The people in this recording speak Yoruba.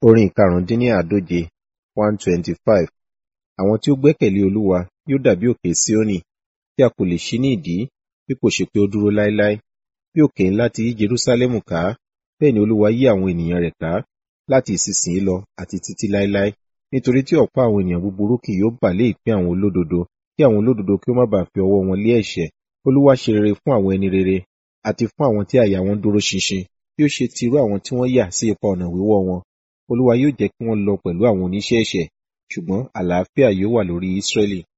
Orin ìkarùndínláàdóje one twenty five. Àwọn tí ó gbẹ́kẹ̀lé Olúwa yóò dàbí òkè Síónì, tí a kò lè ṣí ní ìdí, bí kò ṣe pé ó dúró láéláé. Bí òkè ńlá ti yí Jerúsálẹ́mù ká, bẹ́ẹ̀ ni Olúwa yí àwọn ènìyàn rẹ̀ ká, láti ìsinsìnyí lọ àti títí láéláé. Nítorí tí ọ̀pá àwọn ènìyàn búburú kì yóò bà lé ìpín àwọn olódodo, kí àwọn olódodo kí ó má ba à fi ọwọ́ wọn lé ẹ̀ṣẹ̀. Olúwa ṣe rere fún àwọn ẹni rere, àti fún àwọn tí àyà wọn dúró ṣinṣin, bí ó ṣe ti irú àwọn tí wọ́n yà sí ipa ọ̀nà wíwọ́ wọn. Olúwa yóò jẹ́ kí wọ́n lọ pẹ̀lú àwọn oníṣẹ́ ẹ̀ṣẹ̀, ṣùgbọ́n àlàáfíà yóò wà lórí Ísírẹ́lì.